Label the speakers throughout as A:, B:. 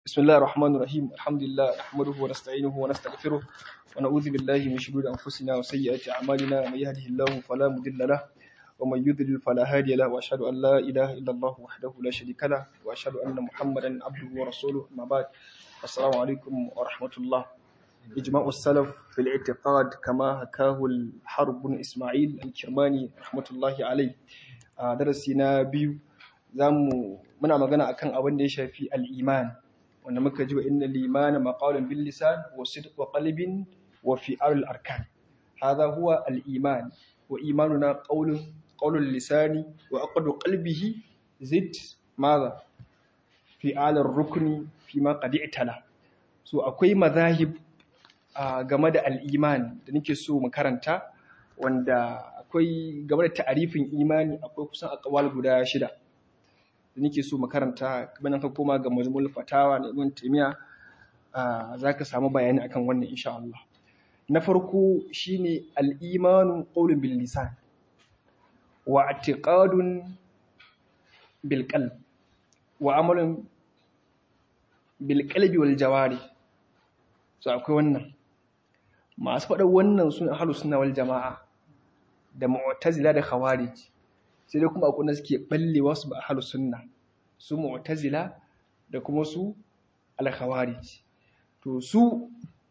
A: بسم الله الرحمن الرحيم الحمد لله نحمده ونستعينه ونستغفره ونعوذ بالله من شرور أنفسنا وسيئات أعمالنا من يهده الله فلا مضل له ومن يضلل فلا هادي له وأشهد أن لا إله إلا الله وحده لا شريك له وأشهد أن محمدا عبده ورسوله أما بعد السلام عليكم ورحمة الله إجماع السلف في الاعتقاد كما حكاه الحرب بن إسماعيل الكرماني رحمة الله عليه درسنا بيو zamu muna magana akan abin da ya shafi al-iman wanda muka ji wa inna limana maqalun bil lisan wa sidq wa qalbin wa fi'al al arkan hadha huwa al iman wa imanuna qawlun qawlul lisani wa aqdu qalbihi zid madha fi'al ar rukni fi ma qad i'tala so akwai madahib game da al iman da nake so mu karanta wanda akwai game da ta'arifin imani akwai kusan aqwal guda shida da nake so makaranta kamar ka koma ga majmul fatawa na ibn taymiya zaka samu bayani akan wannan insha Allah na farko shine al-imanu qawlun bil lisan wa i'tiqadun bil qalb wa amalun bil qalbi wal jawari so akwai wannan masu faɗa wannan sun ahlus sunna wal jamaa da mu'tazila da khawarij sai dai kuma akwai suke ballewa su ba ahlus sunna su mu'tazila da kuma su al-khawarij to su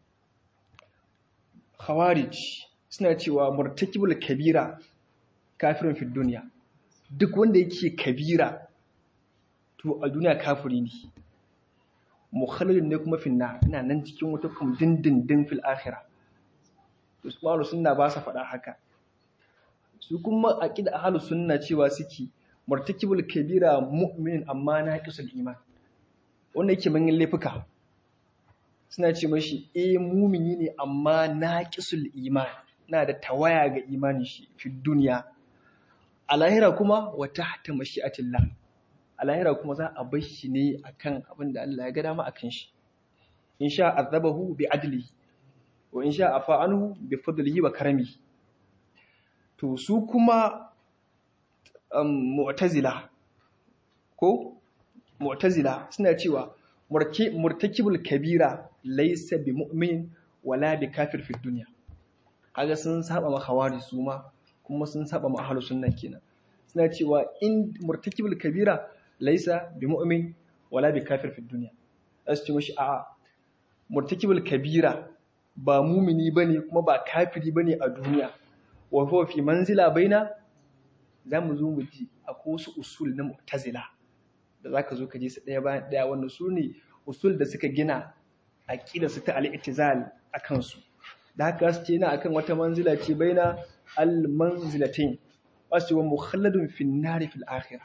A: khawarij suna cewa murtakibul kabira kafirin fi duniya duk wanda yake kabira to a duniya kafiri ne mukhalladun ne kuma finna ina nan cikin wata kuma dindindin fil akhirah to su sunna ba sa faɗa haka su kuma aqida ahlus sunna cewa suke murtakibul kabira mu'minin amma naqisul iman wanda yake manyan laifuka suna ce mashi eh mumini ne amma naqisul iman na da tawaya ga imanin shi fi duniya a lahira kuma wa tahta mashi'atillah a lahira kuma za a bar shi ne akan abin da Allah ya ga dama akan shi in sha azabahu bi adli wa in sha afa anhu bi fadlihi wa karamihi to su kuma um, mu'tazila ko mu'tazila suna cewa murtakibul kabira laysa bi mu'min wala bi kafir fi dunya kaga sun saba ma khawari su ma kuma sun saba ma ahlus sunna kenan suna cewa in murtakibul kabira laysa bi mu'min wala bi kafir fi dunya zasu ce mashi a'a murtakibul kabira ba mumini bane kuma ba kafiri bane a duniya wa huwa fi manzila baina zamu zo mu ji akwai wasu usul na mu'tazila da zaka zo ka ji su daya bayan daya wannan su ne usul da suka gina aqida su ta al-i'tizal akan su da haka su ce na akan wata manzila ce baina al-manzilatain wasu wa mukhalladun fi an-nar fi al-akhirah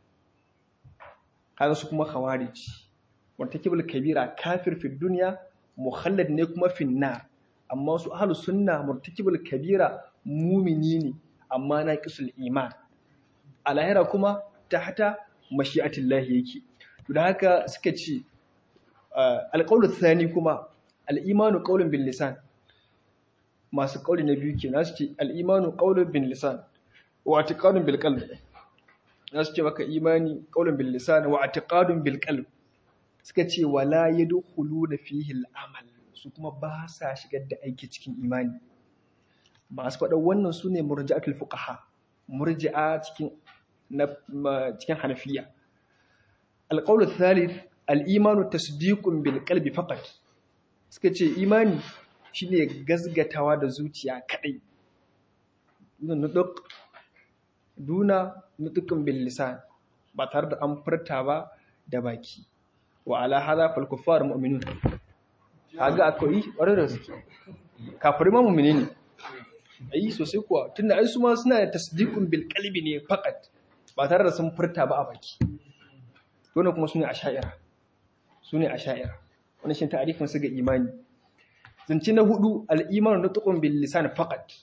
A: kaga su kuma khawarij murtakibul kabira kafir fi dunya mukhallad ne kuma fi an-nar amma su ahlus sunna murtakibul kabira mumini ne amma na kisul iman a lahira kuma ta hata mashi'atillahi yake to da haka suka ce alƙawlu thani kuma al'imanu qaulun bil lisan masu ƙauli na biyu kenan su ce al'imanu qaulun bil lisan wa i'tiqadun bil qalb su ce maka imani qaulun bil lisan wa i'tiqadun bil qalb suka ce wala yadkhuluna fihi al amal su kuma ba sa shigar da aiki cikin imani masu faɗa wannan su ne murji'atul fuqaha murji'a cikin cikin hanafiya alqawlu thalith al-imanu tasdiqun bil qalbi faqat suka ce imani shine gazgatawa da zuciya kadai nutq duna nutqun bil lisan ba tare da an furta ba da baki wa ala hadha fal kuffar mu'minun kaga akwai ƙwarar da suke kafirai ma mu'mini ne ayi sosai kuwa tunda ai su ma suna da tasdiqun bil qalbi ne faqat ba tare da sun furta ba a baki dole kuma sune asha'ira sune asha'ira wannan shin ta'arifin su ga imani zance na hudu al imanu nutqun bil lisan faqat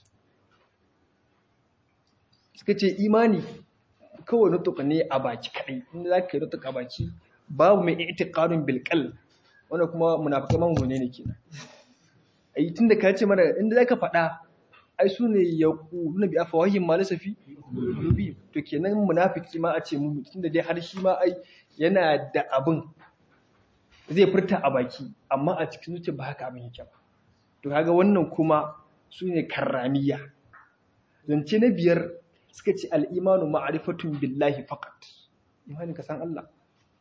A: suka ce imani kawai nutq ne a baki kadai inda zaka yi nutq a baki babu mai i'tiqadun bil qalb wannan kuma munafikai mamu ne ne kenan ai tunda ka ce mana inda zaka faɗa ai su ne ya ƙuna bi afa wahin ma lasafi dubi to kenan munafiki ma a ce mu tunda dai har shi ma ai yana da abin zai furta a baki amma a cikin zuciya ba haka abin yake ba to kaga wannan kuma su ne karramiya zance na biyar suka ce al'imanu ma'arifatun billahi faqat imani ka san Allah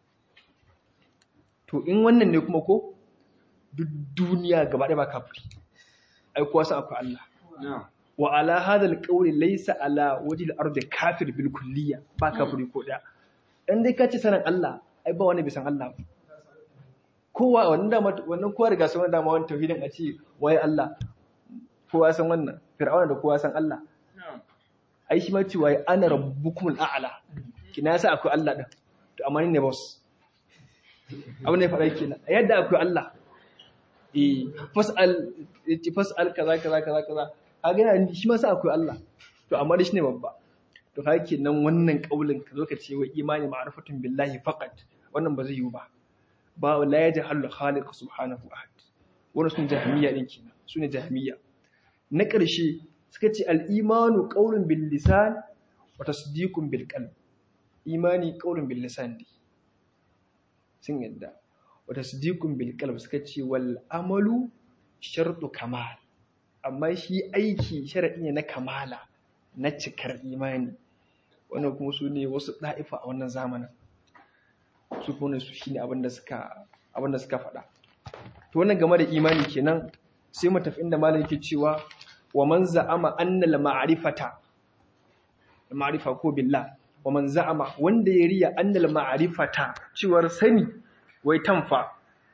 A: to in wannan ne kuma ko duk duniya gaba ɗaya ba kafiri ai kuwa san akwai Allah wa ala hadal qawli laysa ala wajhi al-ardi kafir bil kulliya ba kafiri ko daya dan dai ka ce sanan Allah ai ba wani bai san Allah ba kowa wannan dama wannan kowa riga sun dama wannan tauhidin a ce waye Allah kowa san wannan fir'auna da kowa san Allah ai shi ma ce waye ana rabbukumul a'la kina yasa akwai Allah din to amma ni ne boss abin da ya faɗa kenan yadda akwai Allah eh fas'al ti fas'al kaza kaza kaza kaza kaga yana shi ma sa akwai Allah to amma dai shine babba to kaga kenan wannan kaulin ka zo ka ce wai imani ma'rifatun billahi faqat wannan ba zai yiwu ba ba la yajhalu khaliq subhanahu ahad wannan sun jahmiya din kenan sune jahmiya na ƙarshe suka ce al-imanu qaulun bil lisan wa tasdiqun bil qalb imani qaulun bil lisan ne sun yadda wa tasdiqun bil qalb suka ce wal amalu shartu kamal amma shi aiki sharadi ne na kamala na cikar imani wannan kuma su ne wasu da'ifa a wannan zamanin su kuma su shine abin da suka abin da suka faɗa to wannan game da imani kenan sai mu tafi inda malam yake cewa wa man za'ama anna al ma'rifata ma'rifa ko billah wa man za'ama wanda ya riya anna al ma'rifata cewar sani wai tanfa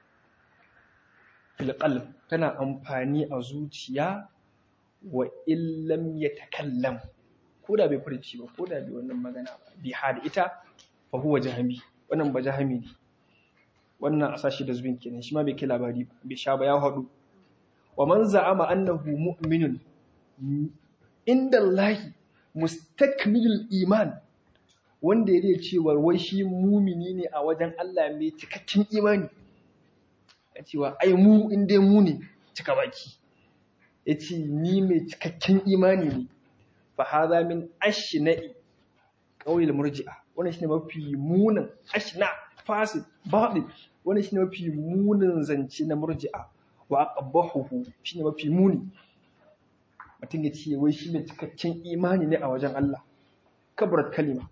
A: fil qalb tana amfani a zuciya wa illam yatakallam ko da bai furci ba ko da bai wannan magana ba bi hada ita fa huwa jahmi wannan ba jahmi ne wannan a sashi da zubin kenan shi ma bai kai labari ba bai sha ba ya hadu wa man za'ama annahu mu'minun inda Allah mustakmilul iman wanda ya riya cewa wai shi mumini ne a wajen Allah mai cikakken imani a cewa ai mu inda mu ne cika baki ya ce ni mai cikakken imani ne fa haza min ashna'i qawil murji'a wannan shine mafi munin ashna fasid batil wannan shine mafi munin zance na murji'a wa aqbahuhu shine mafi muni mutum ya ce wai shi mai cikakken imani ne a wajen Allah kabarat kalima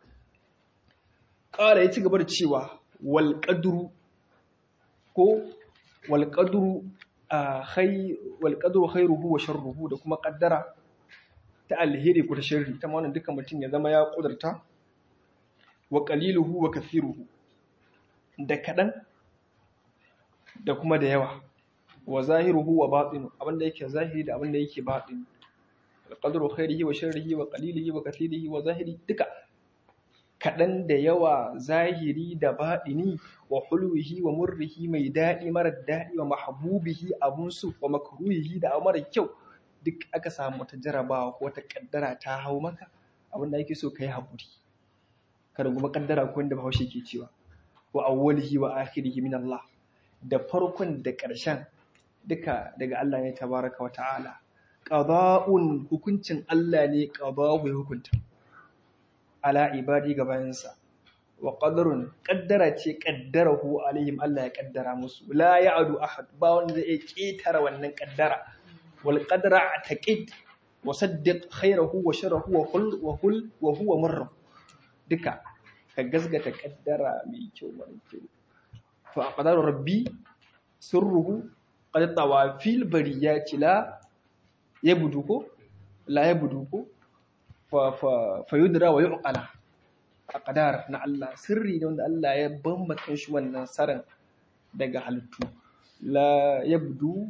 A: ƙara ya ci gaba da cewa wal qadru ko wal qadru wal qadru khairuhu wa sharruhu da kuma qaddara ta alheri ko ta sharri ta wannan duka mutum ya zama ya kudurta wa qaliluhu wa kathiruhu da kadan da kuma da yawa wa zahiruhu wa batinu abinda yake zahiri da abinda yake batini alqadru khairihi wa sharrihi wa qalilihi wa kathirihi wa zahiri duka kadan da yawa zahiri da batini wa hulwihi wa murrihi mai dadi mara dadi wa mahbubihi abun su wa makruhihi da mara kyau duk aka samu ta jarabawa ko ta kaddara ta hau maka abinda yake so kai hakuri kada kuma kaddara ko inda Bahaushe ke cewa wa awwalihi wa akhirihi min Allah da farkon da ƙarshen duka daga Allah ne tabaraka wa ta'ala qada'un hukuncin Allah ne qada'u ya hukunta ala ibadi ga bayansa wa qadarun qaddara ce qaddarahu alaihim Allah ya kaddara musu la ya'du ahad ba wanda zai ketara wannan kaddara wal qadra taqid wa saddiq khayrahu wa sharrahu wa hul wa hul wa huwa marra duka ka gasgata kaddara mai kyau mara kyau fa qadaru rabbi sirruhu qad tawafil bariyati la yabudu ko la yabudu ko fa fa fa yudra wa yuqala aqdar na Allah sirri ne wanda Allah ya bambata shi wannan saran daga halittu la yabdu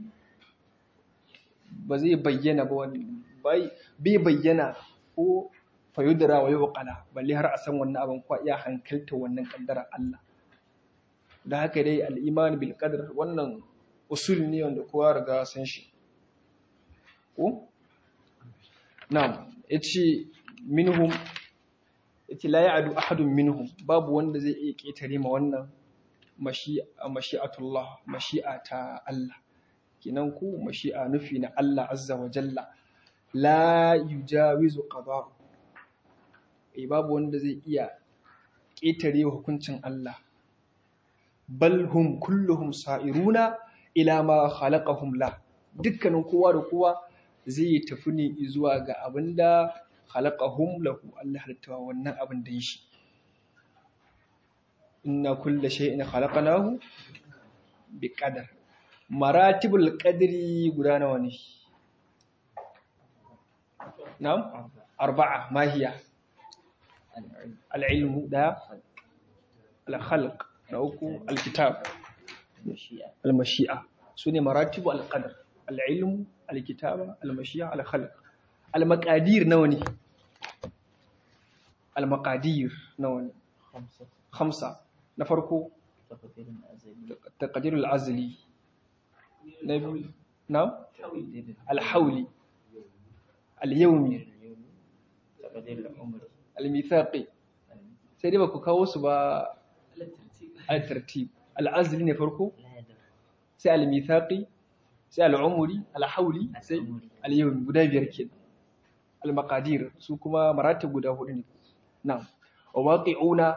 A: ba zai bayyana ba wani bai bayyana ko fa yudra wa yuqala balle har a san wannan abin kwa iya hankalta wannan kaddara Allah da haka dai al'iman bil qadar wannan usul ne wanda kowa riga san shi ko na'am yace minhum yace la ya'du ahadun minhum babu wanda zai iya ketare ma wannan mashi'a mashi'atullah mashi'a ta Allah kinan ku mashi'a nufi na Allah azza wa jalla la yujawizu qada babu wanda zai iya ketare hukuncin Allah bal hum kulluhum sa'iruna ila ma khalaqahum la dukkanin kowa da kowa zai tafi ne zuwa ga abinda khalaqahum lahu Allah halitta wannan abin da shi inna kulla shay'in khalaqnahu biqadar maratibul qadri guda nawa ne na'am arba'a ma hiya al-ilmu da al-khalq na uku al-kitab al-mashi'a sune maratibu al-qadar al-ilmu al-kitaba al-mashi'a al-khalq al-maqadir nawa ne al-maqadir nawa ne khamsa na farko taqdir al-azli na biyu na al-hawli al-yawmi al-mithaqi sai dai ba ku kawo su ba al-tartib al-azli ne farko sai al-mithaqi sai al-umri al-hawli sai al-yawmi guda biyar kenan al-maqadir su kuma maratib guda hudu ne na'am wa waqi'una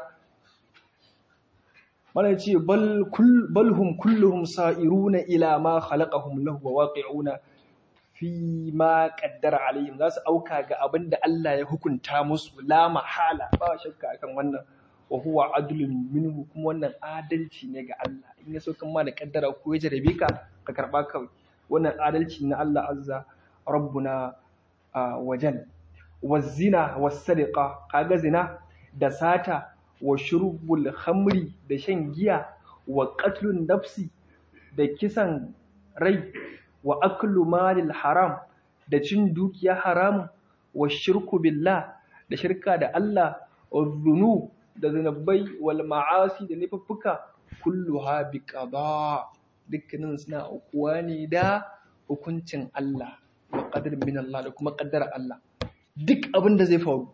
A: mana ce bal hum kulluhum sa'iruna ila ma khalaqahum lahu wa waqi'una fi ma qaddara alaihim za su auka ga abin da Allah ya hukunta musu la mahala ba shakka akan wannan wa huwa adlun minhu kuma wannan adalci ne ga Allah in ya so kan ma da kaddara ko ya jarabe ka ka karba kawai wannan adalci na Allah azza rabbuna wajal wazina was-sariqa kaga zina da sata wa shurbul khamri da shan giya wa qatlun nafsi da kisan rai wa aklu malil haram da cin dukiya haram wa shirku billah da shirka da Allah wa dhunub da zanabai wal ma'asi da nufuffuka kulluha bi qada dukkanin suna ukuwa ne da hukuncin Allah wa qadar min Allah da kuma qaddara Allah duk abin da zai faru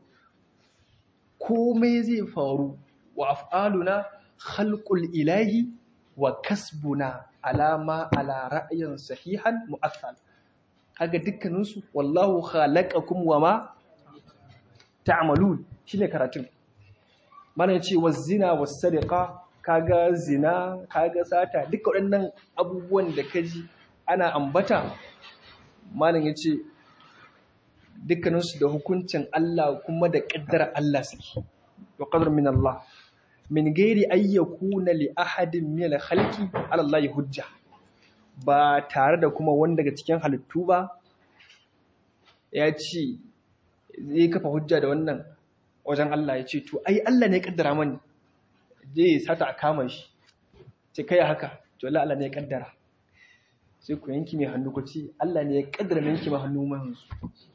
A: komai zai faru wa af'aluna khalqul ilahi wa kasbuna alama ala ra'ayin sahihan mu'assal kaga dukkanin su wallahu khalaqakum wama ta'malun shine karatun mana yace wazina was-sariqa kaga zina kaga sata duka waɗannan abubuwan da kaji ana ambata malam yace dukkaninsu da hukuncin Allah kuma da ƙaddara Allah suke wa qadar min Allah min gairi ayyakuna li ahadin min al-khalqi ala Allah hujja ba tare da kuma wani daga cikin halittu ba ya ce zai kafa hujja da wannan wajen Allah ya ce to ai Allah ne ya kaddara mani je sata a kama shi ce kai haka to Allah Allah ne ya kaddara sai ku yanki mai hannu ku ce Allah ne ya kaddara yanki mai hannu mai hannu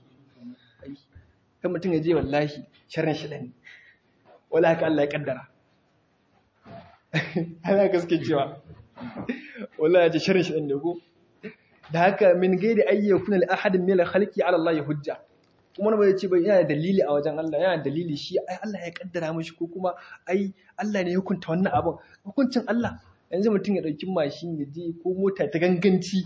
A: kan mutum ya je wallahi sharrin shi ne wala haka Allah ya kaddara ana gaske cewa wala ya ce sharrin shi ne ko da haka min gairi ayyukun al-ahadin min al-khalqi ala Allah hujja kuma wani bai ce bai yana dalili a wajen Allah yana dalili shi ai Allah ya kaddara mishi ko kuma ai Allah ne ya hukunta wannan abin hukuncin Allah yanzu mutum ya dauki mashin ya je ko mota ta ganganci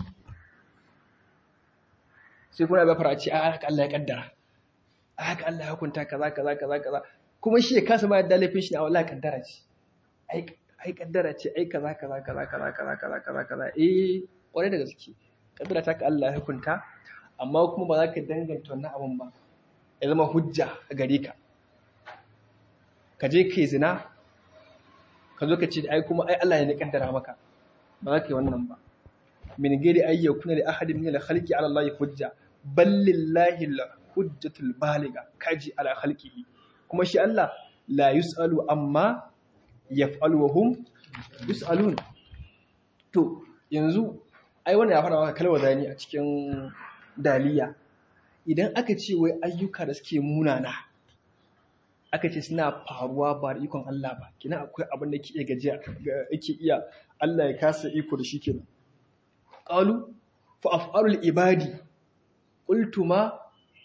A: sai kuma ya fara ce ai haka Allah ya kaddara ai haka Allah ya hukunta kaza kaza kaza kaza kuma shi ya kasa ma yadda laifin shi ne a wallahi kaddara ce ai ai kaddara ce ai kaza kaza kaza kaza kaza kaza kaza kaza eh kwarai da gaske kaddara ta ka Allah ya hukunta amma kuma ba za ka danganta wannan abin ba ya zama hujja a gare ka ka je kai zina ka zo ka ce ai kuma ai Allah ne kaddara maka ba za ka yi wannan ba min gairi ay yakuna li ahadin min al-khalqi ala Allah hujja bal lillahi al-hujjatul baliga kaji ala khalqihi kuma shi Allah la yusalu amma yaf'alu wa hum yusalun to yanzu ai wannan ya fara maka kalmar zani a cikin daliya idan aka ce wai ayyuka da suke munana aka ce suna faruwa ba da ikon Allah ba kina akwai abin da ke iya gajiya yake iya Allah ya kasa iko da shi kenan qalu fa af'alul ibadi qultuma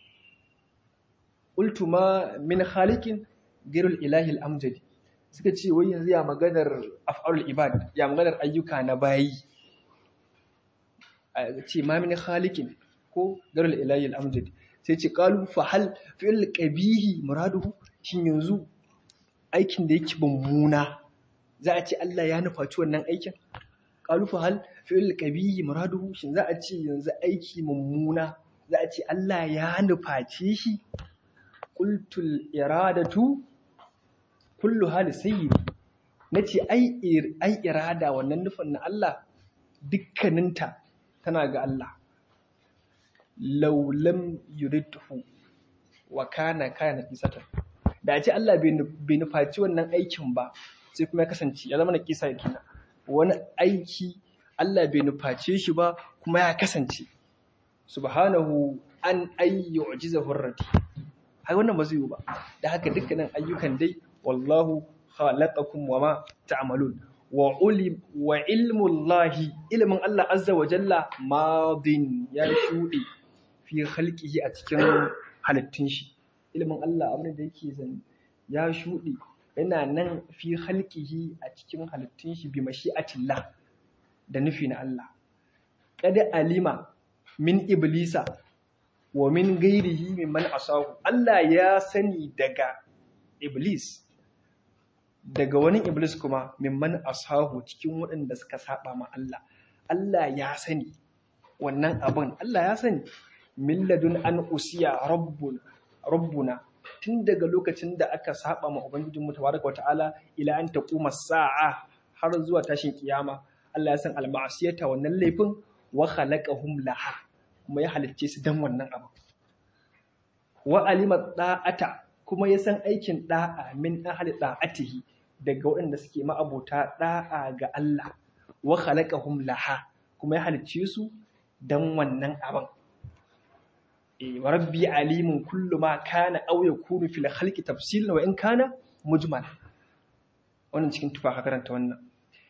A: qultuma min khaliqin ghairul ilahi al-amjadi suka ce wai yanzu ya maganar af'alul ibad ya maganar ayyuka na bayi ce ma min khaliqin ko garal ilahi al-amjad sai ce qalu fa hal fi'l qabihi muraduhu shin yanzu aikin da yake mummuna za a ce Allah ya nufaci wannan aikin qalu fa hal fi'l qabihi muraduhu shin za a ce yanzu aiki mummuna za a ce Allah ya nuface shi qultul iradatu kullu hali sayyid nace ai ai irada wannan nufin na Allah dukkaninta tana ga Allah law lam yuridhu wa kana kana kisatan da a ce Allah bai nufaci wannan aikin ba sai kuma ya kasance ya zama na kisa kenan wani aiki Allah bai nuface shi ba kuma ya kasance subhanahu an ayyu ujiza hurrati ai wannan ba zai yi ba da haka dukkanin ayyukan dai wallahu khalaqakum wama ta'malun wa ulim wa ilmu Allahi ilmin Allah azza wa jalla madin ya shuɗe fi khalqihi a cikin halittun shi ilmin Allah abin da yake zan ya shuɗe yana nan fi halkihi a cikin halittun shi bi mashi'atillah da nufi na Allah kada alima min iblisa wa min gairihi mimman asahu Allah ya sani daga iblis daga wani iblis kuma mimman asahu cikin waɗanda suka saba ma Allah Allah ya sani wannan abin Allah ya sani milladun an usiya rabbuna rabbuna tun daga lokacin da aka saba ma ubangijin mu tabaraka wata'ala ila an taquma sa'a har zuwa tashin kiyama Allah ya san al-ma'siyata wannan laifin wa khalaqahum laha kuma ya halicce su dan wannan abu wa alima da'ata kuma ya san aikin da'a min ahli da'atihi daga waɗanda suke ma'abota da'a ga Allah wa khalaqahum laha kuma ya halicce su dan wannan abin wa rabbi alimun kullu ma kana aw yakunu fil khalqi tafsilan wa in kana mujmal wannan cikin tufa ka karanta wannan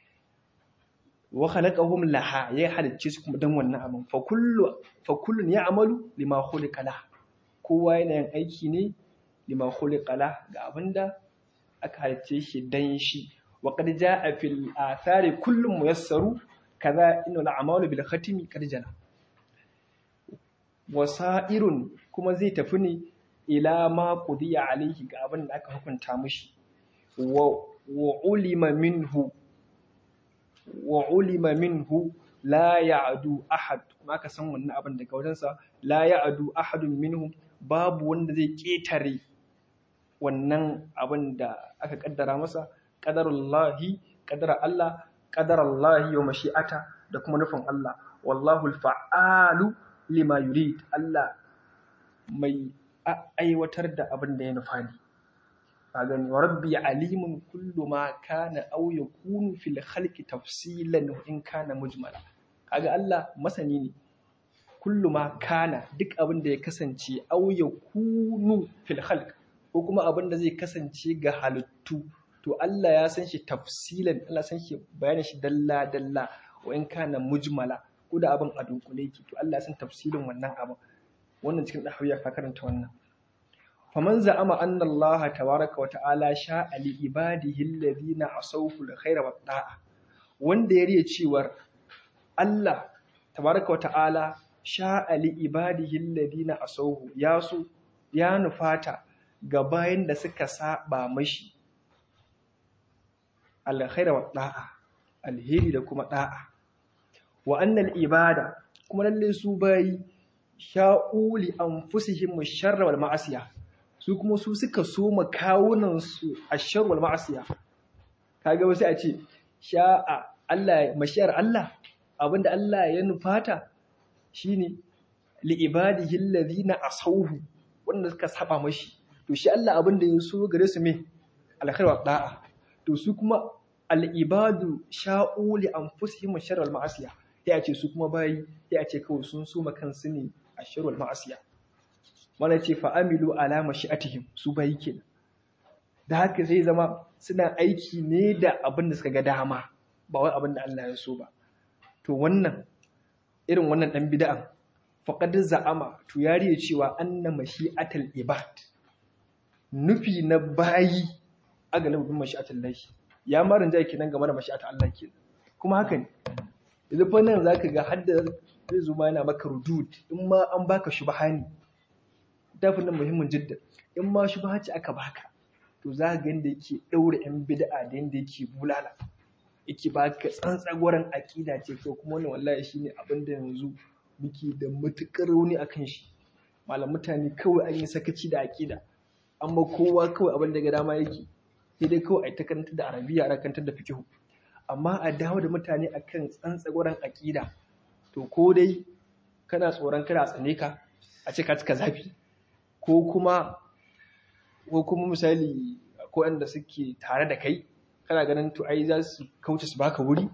A: wa khalaqahum laha ya halicce su kuma dan wannan abin fa kullu fa kullun ya'malu lima khuliqa lah kowa yana yin aiki ne lima khuliqa lah ga abinda aka halicce shi dan shi wa qad jaa fil athari kullun muyassaru kaza inna al-a'malu bil khatimi qad jana wasa'irun kuma zai tafi ne ila ma qudiya alaihi ga abin da aka hukunta mishi wa ulima minhu wa ulima minhu la ya'du ahad kuma aka san wannan abin daga wajensa la ya'du ahadun minhum babu wanda zai ketare wannan abin da aka kaddara masa qadarullahi qadara Allah qadarallahi wa mashi'ata da kuma nufin Allah wallahu al-fa'alu lima yurid Allah mai aiwatar da abin da ya nufa ne a gani wa rabbi alimun kullu ma kana aw yakunu fil khalqi tafsilan in kana mujmala kaga Allah masani ne kullu ma kana duk abin da ya kasance aw yakunu fil khalq ko kuma abin da zai kasance ga halittu to Allah ya san shi tafsilan Allah san shi bayanin shi dalla dalla wa in kana mujmala ko da abin a dunkule yake to Allah san tafsirin wannan abin wannan cikin dahawiya ka karanta wannan faman za'ama anna Allah tabaraka wa ta'ala sha'a li ibadihi alladhina asawfu alkhayra wa da'a wanda ya riya cewar Allah tabaraka wa ta'ala sha'a li ibadihi alladhina asawfu ya su ya nufata ga bayan da suka saba mashi alkhayra wa da'a alheri da kuma da'a wa annal ibada kuma lalle su bayi sha'uli anfusihim sharra wal ma'asiya su kuma su suka so makawunan su ashar wal ma'asiya kaga wasu a ce sha'a Allah mashiyar Allah abinda Allah ya nufata shine li ibadihi alladhina asawhu wanda suka saba mashi to shi Allah abinda ya so gare su me alkhair wa da'a to su kuma al ibadu sha'uli anfusihim sharra wal ma'asiya sai a ce su kuma bayi sai a ce kawai sun suma kansu ne a shirwal ma'asiya mana ce fa'amilu alama shi'atihim su bayi kenan da haka zai zama suna aiki ne da abin da suka ga dama ba wai abin da Allah ya so ba to wannan irin wannan dan bid'an faqad za'ama to yariye cewa anna mashi'atul ibad nufi na bayi a galibin mashi'atul lahi ya marin jaki nan game da mashi'atul Allah kenan kuma haka ne yanzu fa nan zaka ga hadda zai zo yana maka rudud in ma an baka shubha ne dafin nan muhimmin jidda in ma shubha ce aka baka to to za ga yadda yake ɗaure 'yan bid'a da yadda yake bulala yake ba ka tsantsagwaran aƙida ce ko kuma wannan wallahi shine abin da yanzu muke da matuƙar rauni akan shi malam mutane kawai an yi sakaci da aƙida amma kowa kawai abin da ga dama yake sai dai kawai a ta karanta da arabiya a kantar da fikihu amma a dawo da mutane akan tsantsagwaran aƙida to ko dai kana tsoron kada a tsane ka a ce ka cika zafi ko kuma ko kuma misali ko wanda suke tare da kai kana ganin to ai za su kauce su baka wuri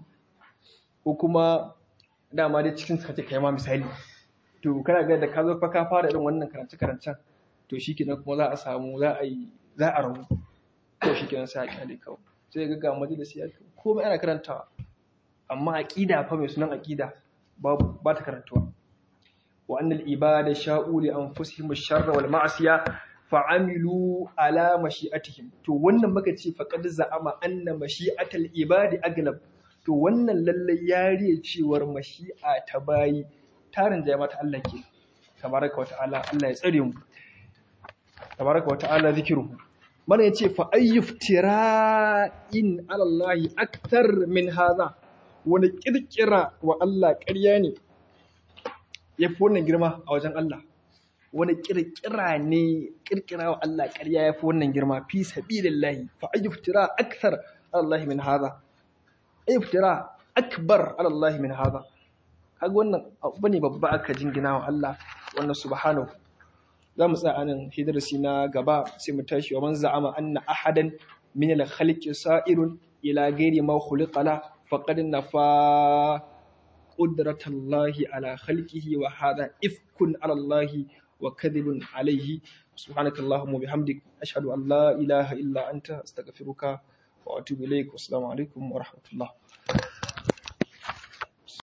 A: ko kuma dama dai cikin suka ce kai ma misali to kana ga da ka zo fa ka fara irin wannan karance karancen to shikenan kuma za a samu za a yi za a rabu to shikenan sai a kyale kawai sai ga ga majalisi ya komai ana karantawa amma aqida fa mai sunan aqida babu ba ta karantuwa wa annal ibada sha'u li anfusihim ash-sharra wal ma'siya fa'amilu ala mashi'atihim to wannan muka ce faqad za'ama anna mashi'atal ibadi aglab to wannan lalle yariye cewar mashi'a ta bayi tarin da mata Allah ke tabaraka wa ta'ala Allah ya tsare mu tabaraka wa ta'ala zikruhu mana yace fa ayyuftira'in ala Allah akthar min hadha wani kirkira wa Allah ƙarya ne yafi wannan girma a wajen Allah wani kirkira ne kirkira wa Allah ƙarya ya fi wannan girma fi sabilillahi fa ayyuftira akthar Allah min hadha ayyuftira akbar Allah min hadha kaga wannan abu ne babba aka jingina wa Allah wannan subhanahu za mu tsaya anan hidarsi na gaba sai mu tashi wa man za'ama anna ahadan min al-khalqi sa'irun ila ghairi ma khuliqa la faqad nafa qudratallahi ala khalqihi wa hadha ifkun ala Allah وكذب عليه سبحانك اللهم وبحمدك أشهد أن لا إله إلا أنت أستغفرك وأتوب إليك والسلام عليكم ورحمة الله